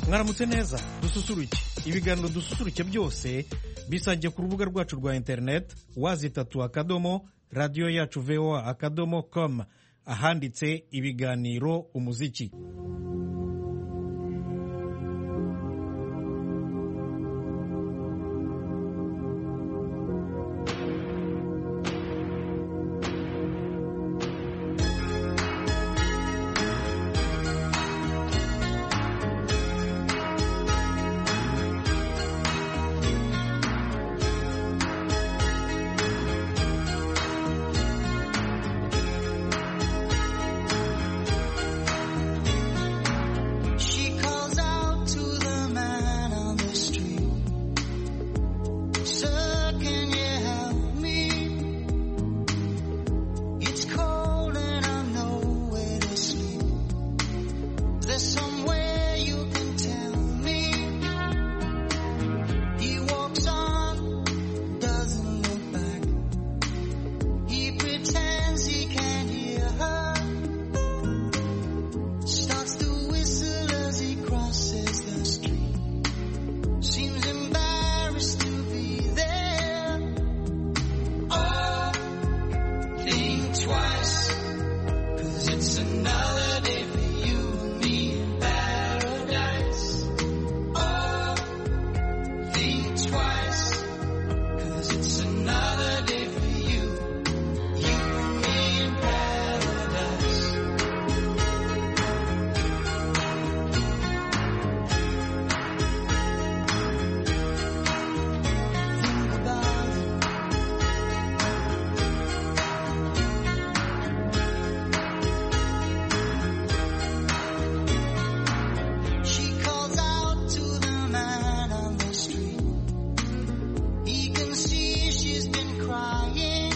mwaramutse neza dususuruke ibiganiro dususuruke byose bisangiye ku rubuga rwacu rwa interineti wazitatu akadomo radiyo yacu voa akadomo komu ahanditse ibiganiro umuziki She calls out to the man on the street. Sir, can you help me? It's cold and I'm nowhere to sleep. There's somewhere you can tell me. He walks on, doesn't look back. He pretends he can't hear her starts to whistle as he crosses the street. Seems embarrassed to be there. Oh, think twice, cause it's another day for you and me in paradise. Oh, think twice, cause it's another day for you, you and me in paradise. She calls out to the man on the street. He can see she's been crying.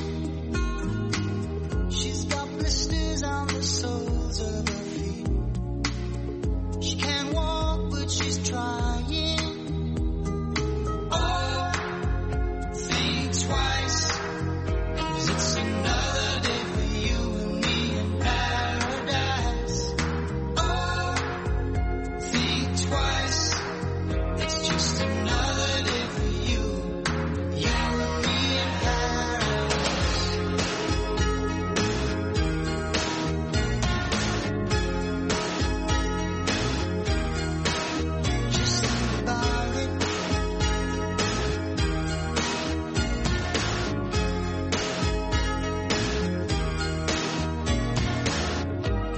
She's got blisters on the soles of her feet. She can't walk, but she's trying. Oh, think twice. 'cause it's another day for you and me in paradise. Oh, think twice. It's just another day for you. You and me in paradise. Just think about it.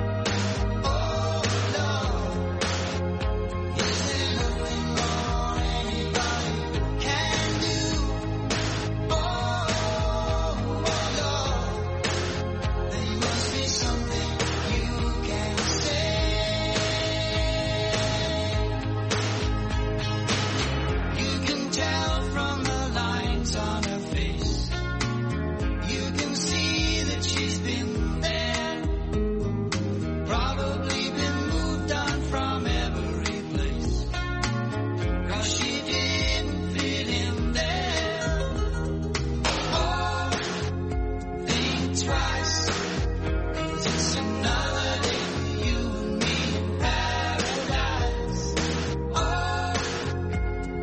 Oh, love. Isn't nothing more anybody can do. Oh, love, there must be something you can say. You can tell from the lines on her face. You can see that she's been there. Probably been moved on from every place. Cause she didn't fit in there. Oh, think twice. 'Cause it's another day for you and me in paradise. Oh,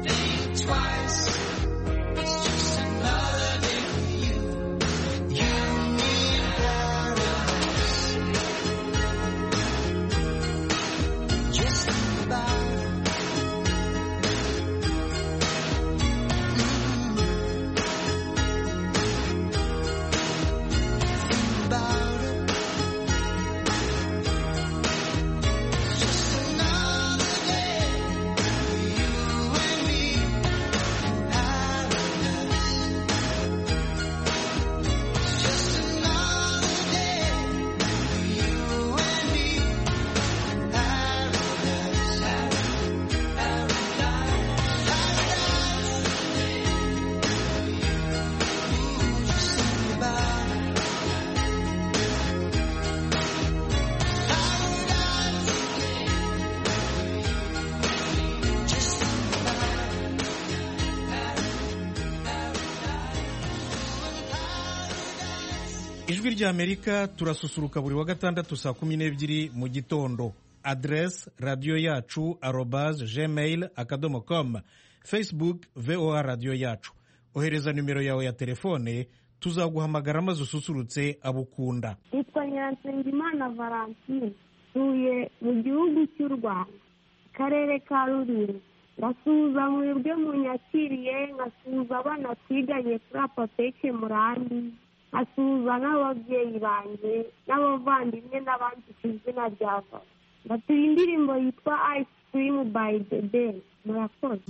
think twice. It's just another day for you. You and me in paradise. Just think about it. Mm. Think about it. It's just another day for you and me in paradise. It's just another day for you and me Paradise, ijwi ry'amerika turasusuruka buri wa gatandatu saa kumi n'ebyiri mu gitondo adresse radiyo yacu arobaze gmail akadomo komu facebook voa radiyo yacu ohereza nimero yawe ya telefone tuzaguhamagara maze ususurutse abo ukunda nitwa nyirasengimana valentine ntuye mu gihugu cy'u rwanda akarere ka rulindo ngasuhuza mwebwe munyakiriye nkasuhuza abana twiganye kuri apoteke murandi nkasuhuza n'ababyeyi banjye n'abavandimwe n'abandi ku izina rya vara ndatuye indirimbo yitwa ayisi kirimu bayi debe murakoze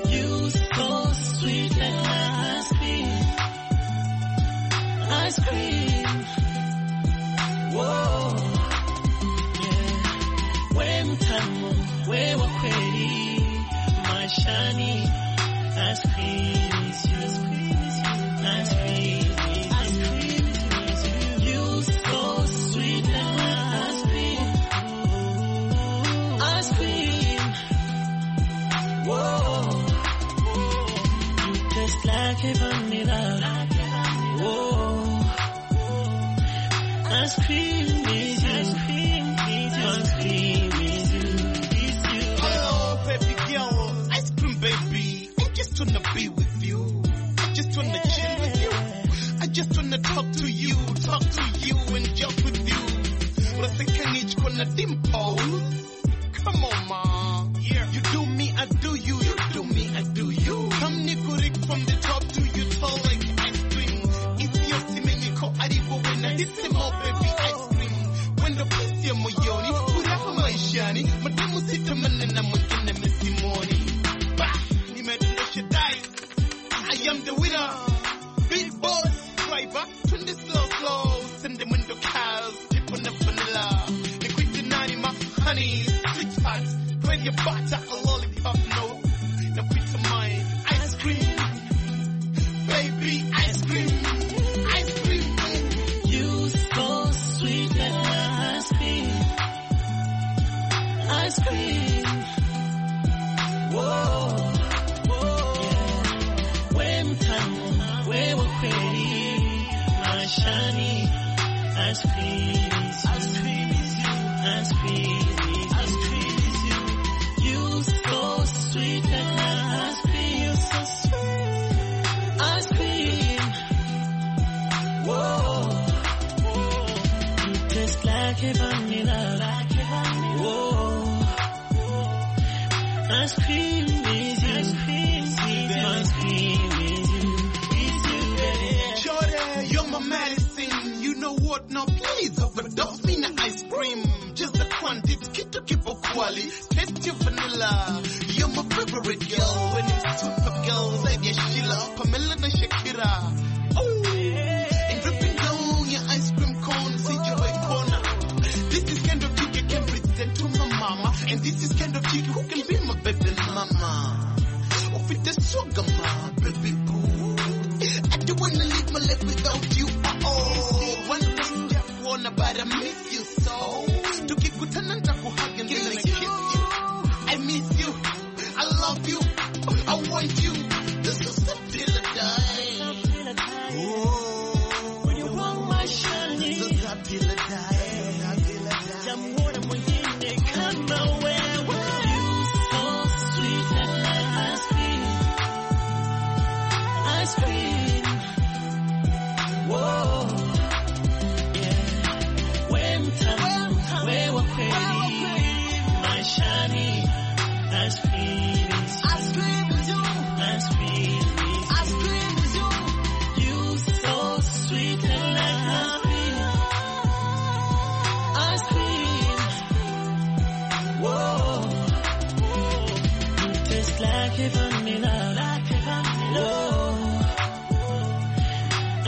You so sweet and ice cream, ice cream. Whoa, yeah. When time, when we're ready, my shiny ice cream is you, ice cream is ice cream is you. You so sweet and ice cream, ice cream. Whoa. Just like heaven in Whoa. Ice cream is you. Ice cream is you. Ice cream is you. Is you. Oh, baby girl, ice cream baby. I just wanna be with you. I just wanna chill with you. I just wanna talk to you, talk to you and joke with you. Unataka nichukue na dimples. Come on, ma. Yeah. You do me, I do you. You do me, I do you. Come Nicorik from the top to you, tall like ice cream. It's your simeniko aribo when I did them all, baby ice cream. When pesi ya moyoni, furaha maishani, mademu sitamani na mwingine msimoni. Bah, nimedondosha dice. I am the winner. Big boss, driver, turn this slow, slow. Send them in the cows, tip on the vanilla. The quick denani, my honey, sweet heart. When you butter a lollipop, no. Now quit to mine, ice cream. Baby, ice cream. Ice cream, You so sweet and ice cream. Ice cream. Whoa. Whoa. Yeah. When time, we were pretty. My shiny ice cream. Ice cream is you. Ice cream. Ice cream is you. You so sweet and ice cream. You so sweet. Ice cream. Whoa. You taste like a vanilla. Like a vanilla. Whoa. Ice cream is you. Ice cream is you. Ice cream is you. Is you. Yeah. Jordan, you're my medicine. You know what? Now please overdose me in the ice cream. Just the quantity, keep to keep a quality. Taste your vanilla. You're my favorite girl. When it's super girls, I get Sheila, Pamela, and Shakira. Oh, and dripping down your ice cream cone, see you by corner. This is kind of chick I can present to my mama, and this is kind of chick who can be my baby mama. Oh, with the sugar, my baby boo. I don't wanna live my life without you. Oh, one thing step wanna, but I miss you so. Tukikutana nitakuhug and then I kiss you. I miss you. I love you. I want you. This is the deal or die. Oh, When you want my shiny. this is the deal or die. Deal or die. Jamhuri mwingine kama wewe. So sweet and ice cream. Ice cream. Whoa. Yeah. When time, wewe kweli. Maishani. Ice cream is you. Ice cream is you so sweet and ice cream. Ice cream. Whoa. You taste like heaven in a like heaven. Whoa.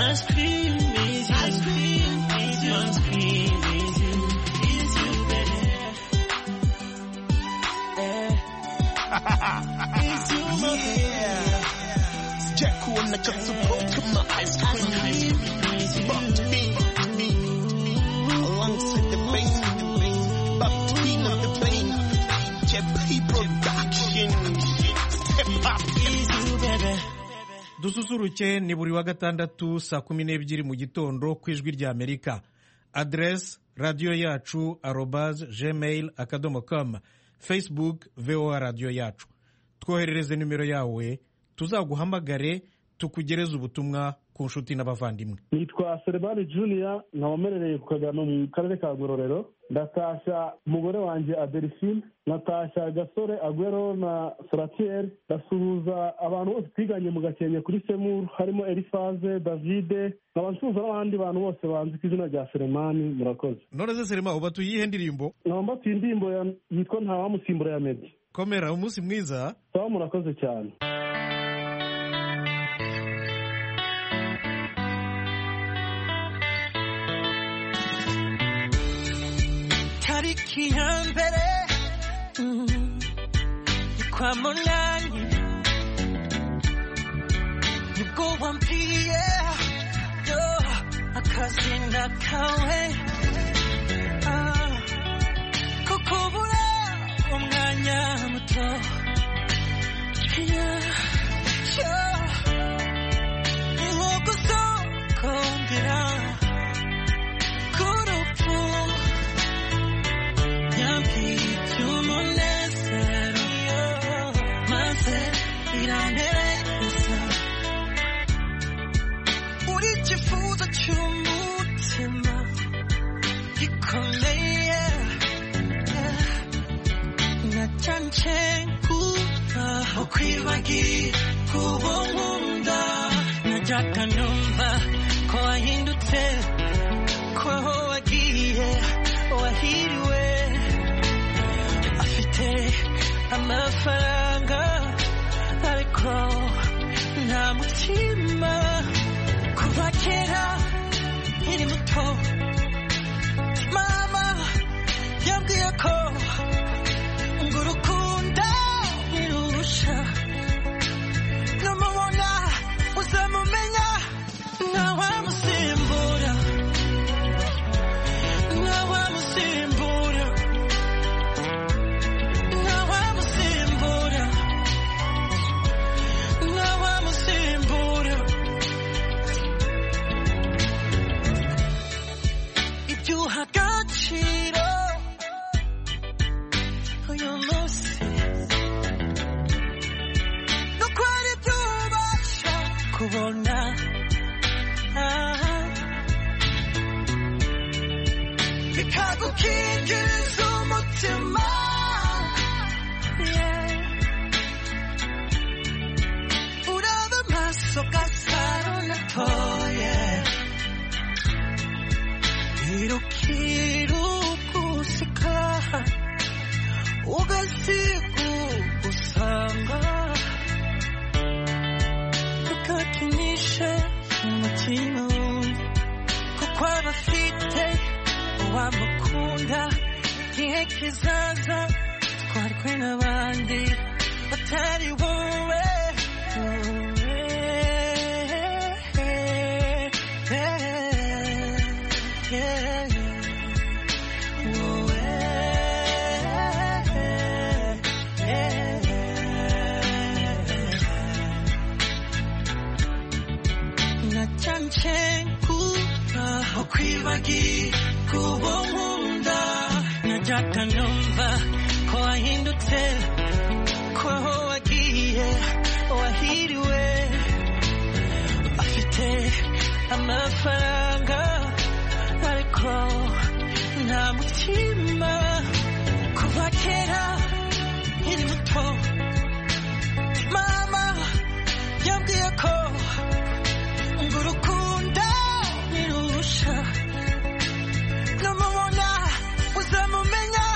Ice cream is you. Ice cream is you. Ice cream is you. Is you, baby. Eh. Is you, my baby. Jack wanna come to poke my ice cream. Is you. Back to me, to me, to me. Alongside the pain, the pain. Back to me, not the pain. JP Production. Step up, Is you. dususuruke ni buri wa gatandatu saa kumi n'ebyiri mu gitondo ku ijwi rya amerika aderesi radiyo yacu arobaze gmail akadomo kamu facebook voa radiyo yacu twoherereze nimero yawe tuzaguhamagare tukugereze ubutumwa ku nshuti n'abavandimwe nitwa serivani juniya nkaba mperereye ku kagano mu karere ka ngororero ndatashya umugore wanjye aderisine natashya gasore agwero na soratiyeri ndasuhuza abantu bose twiganye mu gakenke kuri semuru harimo erifaze davide nkaba nsuhuza n'abandi bantu bose banzi ku izina rya seremani murakoze none se serema uba tuyihe ndirimbo nkaba mbatuye indirimbo ya- yitwa ntawamusimbura ya medi komera umunsi mwiza sawa murakoze cyane tariki ya mbere mm, ni kwa munani nibwo wambwiye yo akazina kawe Ah, kuko ubura umwanya muto Yeah, yeah. ni nko gusokongera k'urupfu ukwibagira kuba nkunda najyaga numva ko wahindutse ko aho wagiye wahiriwe afite amafaranga ariko nta mutima kuva kera nkiri muto mama yambwiye ko ngo urukunda ntirurusha numubona uzamumenya ntawamusimbura ntawamusimbura ntawamusimbura ntawamusimbura ibyo uha agaciro uyu munsi no kwari ibyo ubasha kubona Ah. bikagukingiriza umutima Yeah. uraba amaso gasa runatoye irukira ugusika ugasiga ugusanga ukakinisha umutima kuko abafite wamukunda igihe kizaza twarwe n'abandi batari wowe nacanche kuba ukwibagi kuba nkunda najyaga numva ko wahindutse ko aho wagiye wahiriwe afite amafaranga ariko nta mutima kuva kera nkiri muto mama yambwiye ko ngo urukundo ntirurusha numubona uzamumenya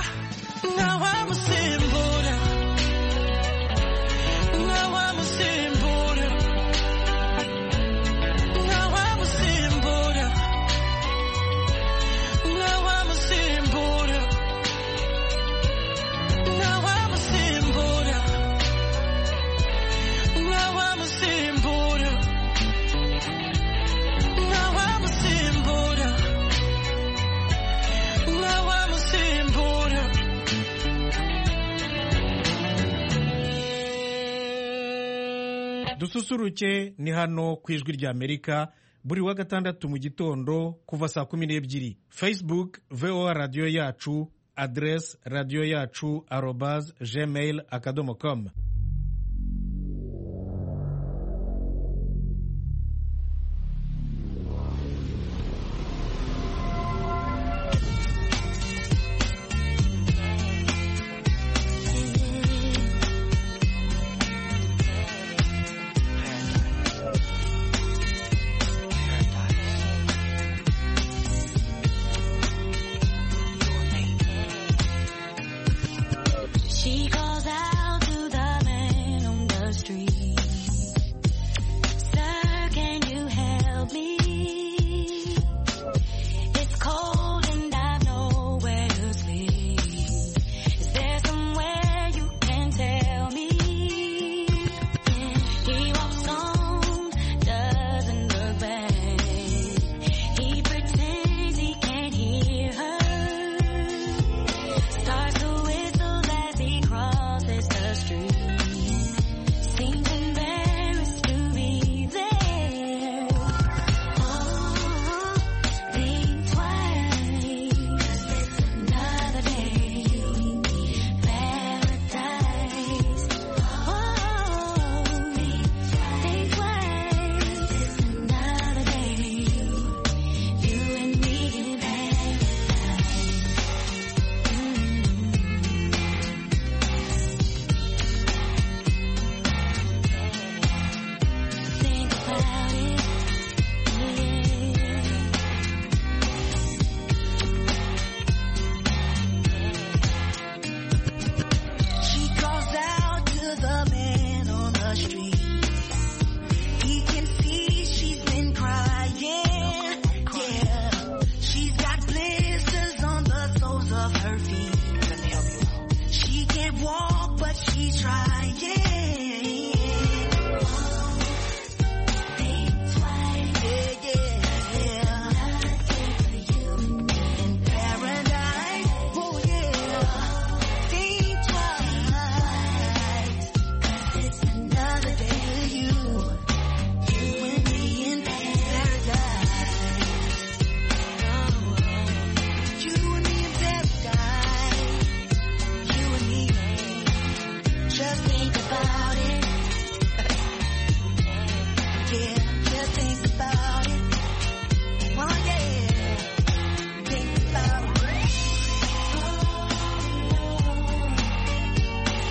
ntawamusimbura ntawamusimbura ntawamusimbura dususuruke ni hano ku ijwi ry'amerika buri wa gatandatu mu gitondo kuva saa kumi n'ebyiri facebook voa radiyo yacu aderesi radiyo yacu arobaze gmail akadomo komu She calls out to the man on the street. Sir, can you help me? It's cold and I've nowhere to sleep. Is there somewhere you can tell me? He walks on, doesn't look back. He pretends he can't hear her. Starts to whistle as he crosses the street. Seems embarrassed to be there. Oh, think twice. Another day, paradise. Oh, think twice. Another day, you and me in paradise. Think about it, She calls out to the man on the street. He can see she's been crying, yeah. She's got blisters on the soles of her feet. Let me help you out. She can't walk, but she's trying. Think twice. Yeah, yeah. Another day for you in paradise. Oh yeah. Think twice. 'Cause it's another day for you. You and me in paradise. You and me in paradise. You and me. Just think about it. Yeah, just think about it. Oh yeah, think about it.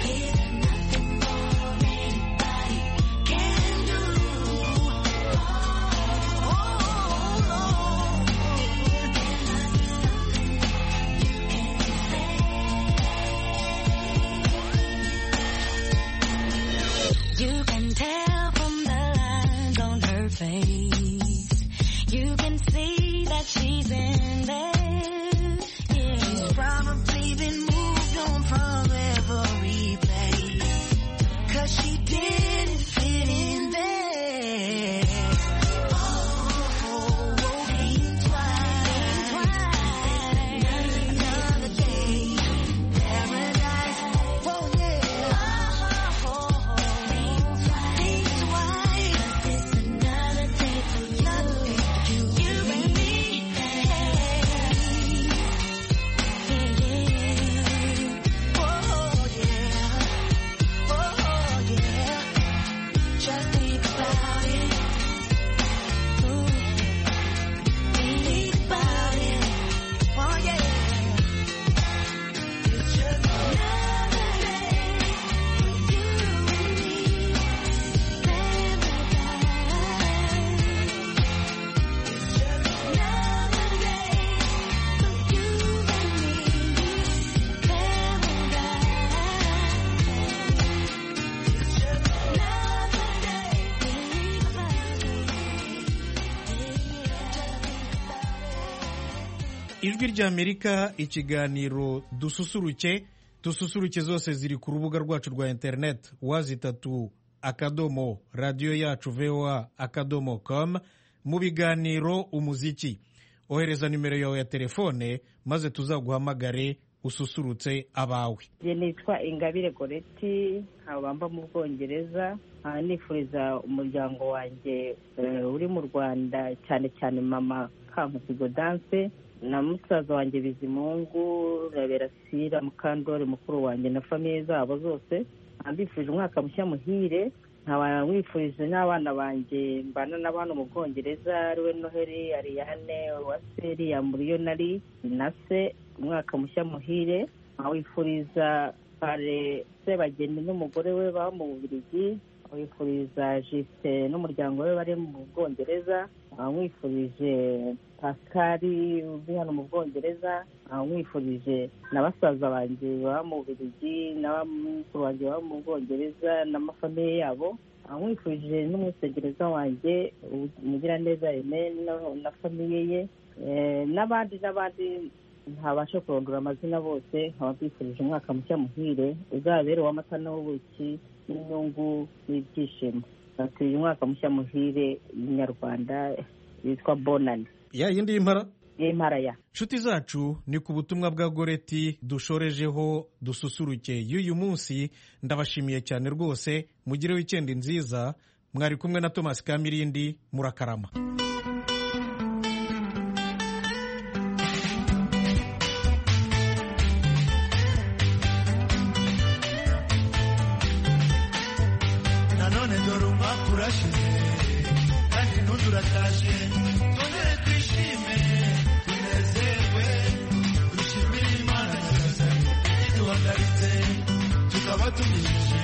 There's nothing more anybody can do. Oh, Lord. There must be something you can say. You can tell from the lines on her face. You can see that she's in there. Yeah. She's probably been moved on from every place. Cause she didn't fit in there. Oh, oh, think twice. Another day. Paradise. Oh, yeah. Oh, think twice. It's another day for you. You and me. Oh, yeah. Oh, yeah. Just think about it. Ooh. Think about it. Oh, yeah. It's just another day for you and me. Paradise. It's just another day for you and me. Paradise. It's just another day. Think about it. Just think about it. ijwi ry'amerika ikiganiro dususuruke dususuruke zose ziri ku rubuga rwacu rwa interineti wazitatu akadomo radiyo yacu voa akadomo com mu biganiro umuziki ohereza nimero yawe ya telefone maze tuzaguhamagare ususurutse abawe njye nitwa ingabire goreti nkaba mba mu bwongereza nkaba nifuriza umuryango wanjye eh, uri mu rwanda cyane cyane mama kankusi godanse na musaza wanjye bizimungu na berasira mukandori mukuru wanjye na famiye zabo zose nkaba mbifurije umwaka mushya muhire nkaba wifurije n'abana banjye mbana n'abana mu bwongereza ariwe noheli ariyane uwaseri yamuriyonari na se umwaka mushya muhire nkawifuriza kare sebageni n'umugore we baba mu bubirigi nkawifuriza jisite n'umuryango we bari mu bwongereza nkawifurije pasikari uri hano mu bwongereza nkawifurije na basaza banjye baba mu bubirigi n'abamukuru banjye baba mu bwongereza n'amafamiye yabo nkawifurije n'umwisegereza wanjye umugiraneza Aimé na- na famiye ye eh, n'abandi n'abandi ntabasha kurondora amazina bose nkaba mbifurije umwaka mushya muhire uzabere uw'amata n'ubuki n'inyungu n'ibyishimo mbifurije umwaka mushya muhire nyarwanda witwa bonani ya yindi y'impara y'imparaya inshuti zacu ni ku butumwa bwa goreti dushorejeho dususuruke y'uyu munsi ndabashimiye cyane rwose mugire wikendi nziza mwari kumwe na tomasi kamirindi murakarama nanone dore umwaka urashize kandi n'undi uratashye twongere twishime tunezerwe dushimire imana nyagasani iduhagaritse tukaba tunyujije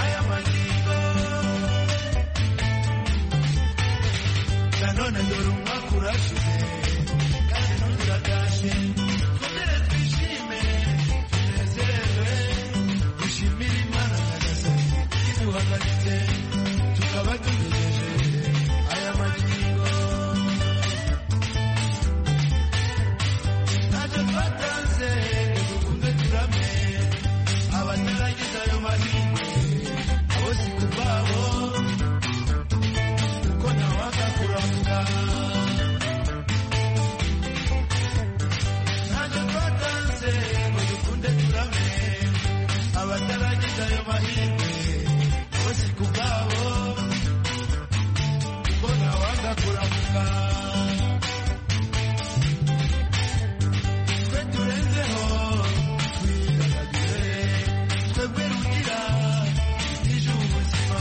aya magingo nanone dore umwaka urashize kandi n'undi uratashye twongere twishime tunezerwe dushimire imana nyagasani iduhagaritse tukaba tugejeje aya magingo ntacyo twatanze dukunze turame abatarangiza ayo mahirwe abo si kubabo kuko ntawanga kuramuka ntacyo twatanze ngo dukunde turame abatarangiza ayo mahirwe bose ku bwabo kuko ntawanga kuramuka twe turenzeho twidagadure twebwe rugira ejo ubuzima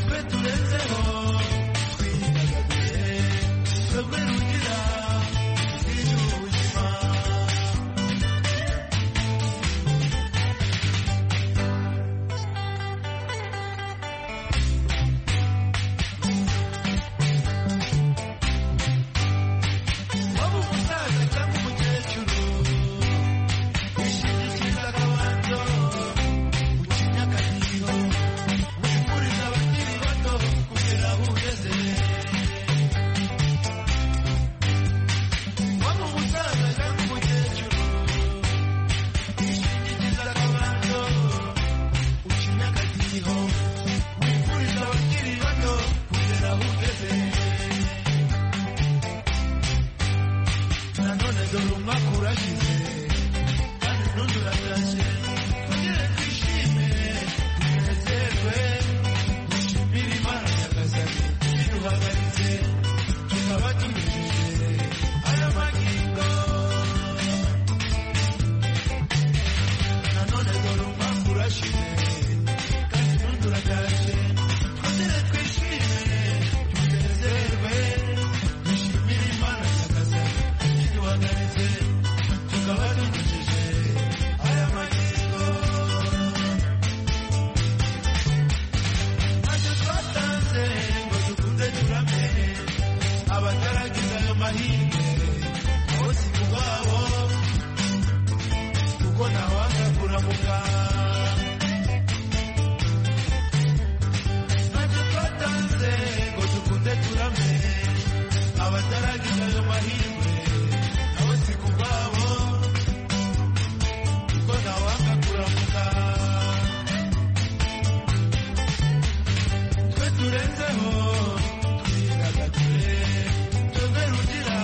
twe turenzeho twidagadure twebwe rugira ejo ubuzima waba umusaza cyangwa umukecuru wishingikiriza akabanzo ucinya akadiho wifuriza abakiri bato kugera aho ugeze waba umusaza cyangwa umukecuru wishingikiriza akabanzo ucinya akadiho wifuriza abakiri bato kugera aho ugeze nanone dore umwaka urashize kandi n'undi uratashe twongere twishime tunezerwe dushimire imana nyagasani iduhagaritse tukaba tumejeje aya magingo nanone dore umwaka urashize kandi n'undi uratashe twongere twishime tunezerwe dushimire imana nyagasani iduhagaritse tukaba tugejeje aya magingo ntacyo twatanze ngo dukunde turame abataragize ayo mahirwe bose kubabo kuko ntawanga kuramuka ntacyo twatanze ngo dukunde turame abataragize ayo mahirwe nabo si kubabo kuko ntawanga kuramuka twe turenzeho twidagadure tuve rugira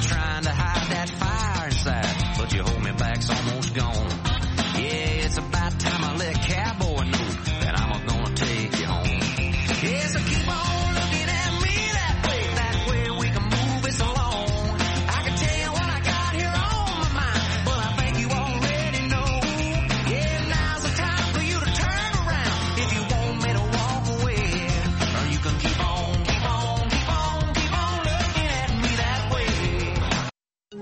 trying to hide that fire inside, but you hold me back's almost gone.